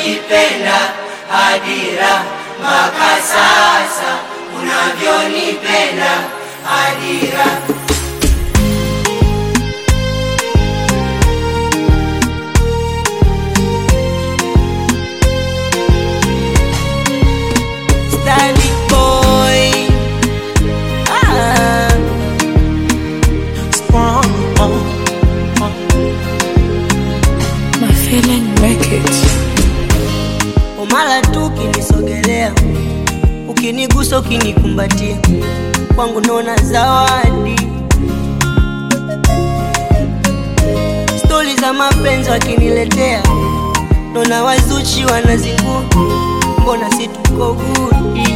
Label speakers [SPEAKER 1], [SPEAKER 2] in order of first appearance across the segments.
[SPEAKER 1] unavyojipenda Adira, mpaka sasa unavyonipenda Adira.
[SPEAKER 2] Stanley boy. Ah.
[SPEAKER 3] My feeling records.
[SPEAKER 2] Umala tu ukinisogelea, ukinigusa, ukinikumbatia, kwangu naona zawadi. Stori za mapenzi wakiniletea, naona wazuchi wanazingua, mbona si tuko gudi?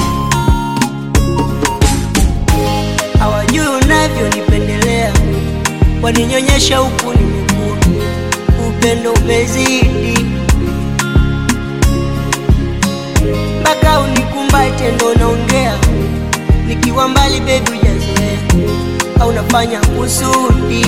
[SPEAKER 2] Hawajui unavyonipendelea, waninyonyesha huku nimekuwa, upendo umezidi mpaka unikumbate ndo naongea, nikiwa mbali bebi hujazoea, au nafanya kusudi.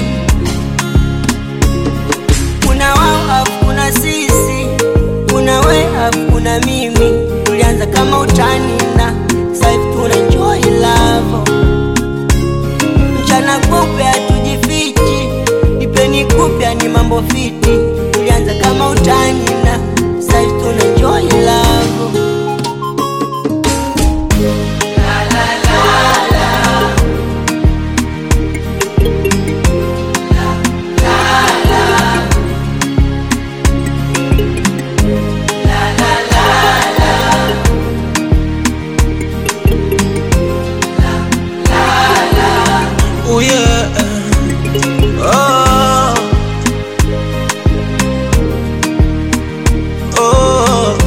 [SPEAKER 2] Kuna wao afu kuna sisi, kuna we afu kuna mimi, tulianza kama utani na sasa hivi tuna enjoy love. Mchana kupe hatujifichi, ipeni kupya ni mambo fiti, tulianza kama utani na sasa hivi tuna enjoy love.
[SPEAKER 4] Oh yeah. Oh. Oh.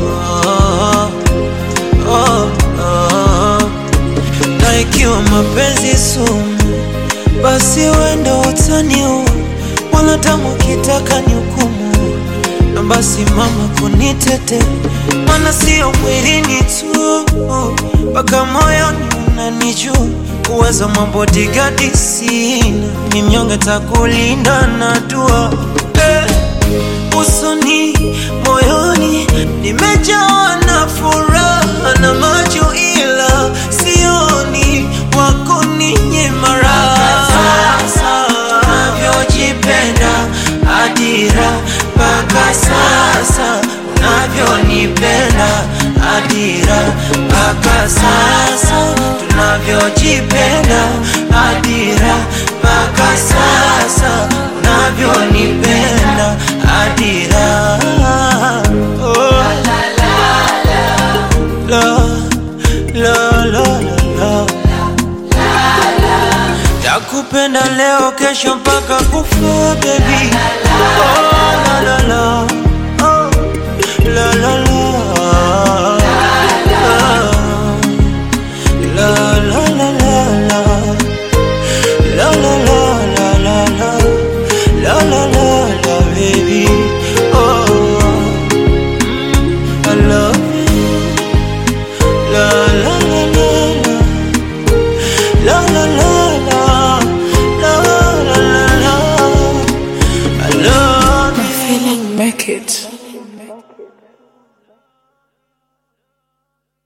[SPEAKER 4] Oh. Oh. Na ikiwa mapenzi sumu, basi wenda utaniua, wala tamu kitaka ni hukumu, na basi mama kunitete, mana sio mwilini tu, mpaka moyoni unanijua uwezo mambo digadi sina, ni mnyonge takulinda na dua eh, usoni moyoni nimejawa na furaha na macho, ila sioni wako ninyima raha. Sasa unavyojipenda Adira, mpaka sasa unavyonipenda Adira, mpaka sasa tunavyojipenda Adira, mpaka sasa unavyonipenda Adira. Oh. La, la, la, la, la. Takupenda leo kesho mpaka kufa baby. Oh, la, la, la. Oh, la, la, la.